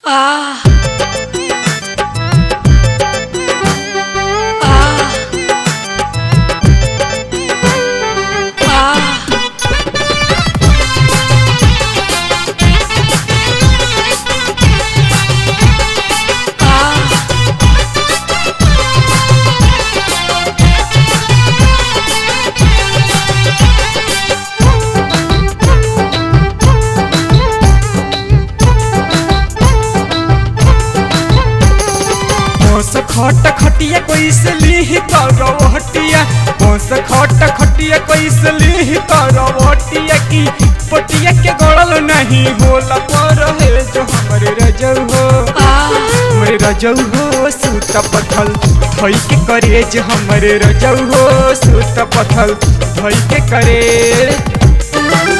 Ah. Ah. Ah. Ah. बस खट खटिया कैसे लीही करवटिया बस खट खटिया कैसे लीही करवटिया की पटिया के गड़ल नहीं होला पर है जो हमारे रजऊ हो हमारे रजऊ हो सूत पथल धोई के करे जो हमारे रजऊ हो सूत पथल धोई के करे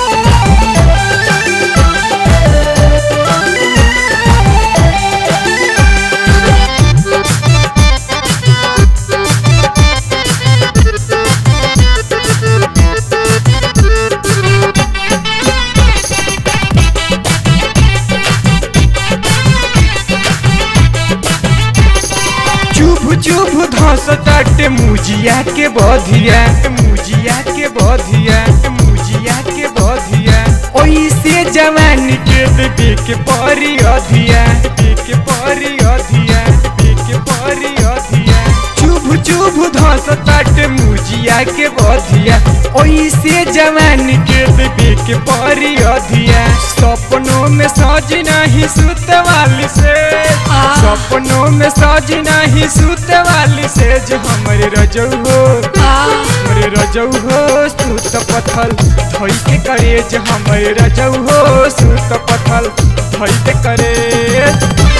चुभ चुभ धस ताटे मुजिया के बधिया मुजिया के बधिया मुजिया के बधिया ओइसे जवानी के देवे के परी अधिया देवे के परी अधिया देवे के परी अधिया चुभ चुभ धस ताटे मुजिया के बधिया ओइसे जवानी के देवे के परी अधिया सपनों में सज नहीं सुत वाली से सपनों में सज नहीं सुत वाली से जो हमारे रजऊ हो हमारे रजऊ हो सूत पथल धोई के करे जो हमारे रजऊ हो सूत पथल धोई के करे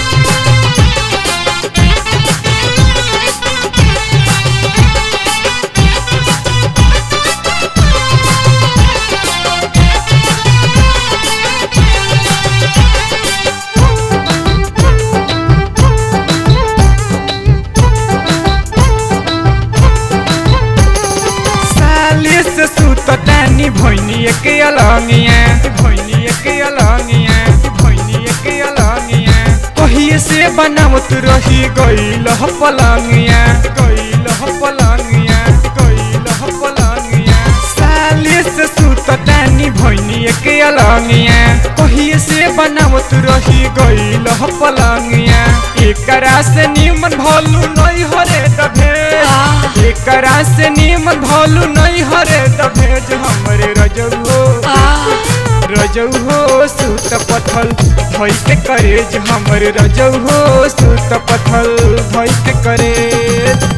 साले से सूत तानी भैनी के अलंगिया भैनी के अलंगिया भैनी के अलंगिया कहिए से बनावत रही गईल ह पलंगिया गईल ह पलंगिया गईल ह पलंगिया साले से सूत तानी भैनी के अलंगिया कहिए से बनावत रही गईल ह पलंगिया एकरा से निमन भलू नहीं हरे दभे एकरा से निमन भलू नहीं हरे दभेज हमरे रजऊ हो रजऊ हो सूत पथल धोई के करेज हमरे रजऊ हो सूत पथल धोई के करेज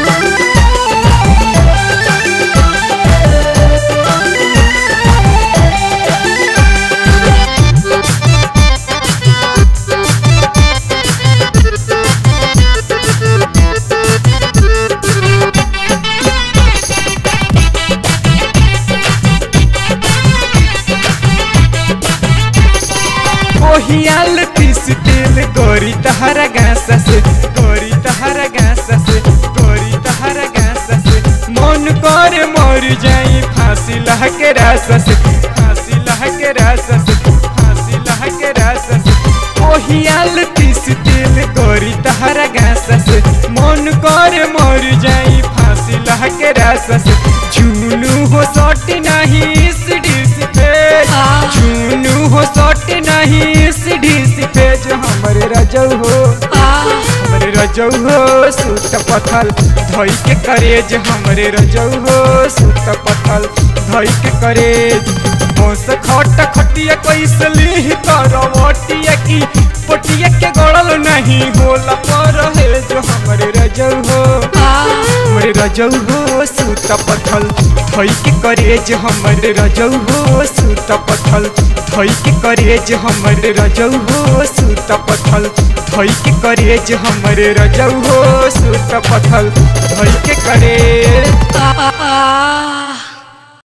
ओहियाल तीस तेल गोरी तहरा गासा से गोरी तहरा गासा से गोरी तहरा गासा से मन करे मर जाई फांसी लह के रासा से फांसी लह के रासा से फांसी लह के रासा से ओहियाल तीस तेल गोरी तहरा गासा से मन करे मर जाई फांसी लह के रासा से झूनू हो सट नहीं सीढ़ी से पे झूनू हो सट नहीं सीढ़ी से पे जो हमारे रजऊ हो हमारे रजऊ हो सूत पथल धोई के करेज हमारे रजऊ हो सूत पथल धोई के करेज बस खट खटिया कैसे ली करवटिया की पटिया के गड़ल नहीं होला पर है जो हमारे रजऊ हो हमारे रजऊ हो सूत पथल धोई के करेज हमारे रजऊ हो सूत पथल धोई के करेज हमारे रजऊ हो सूत पथल धोई के करेज हमारे रजऊ हो सूत पथल धोई के करे Ah.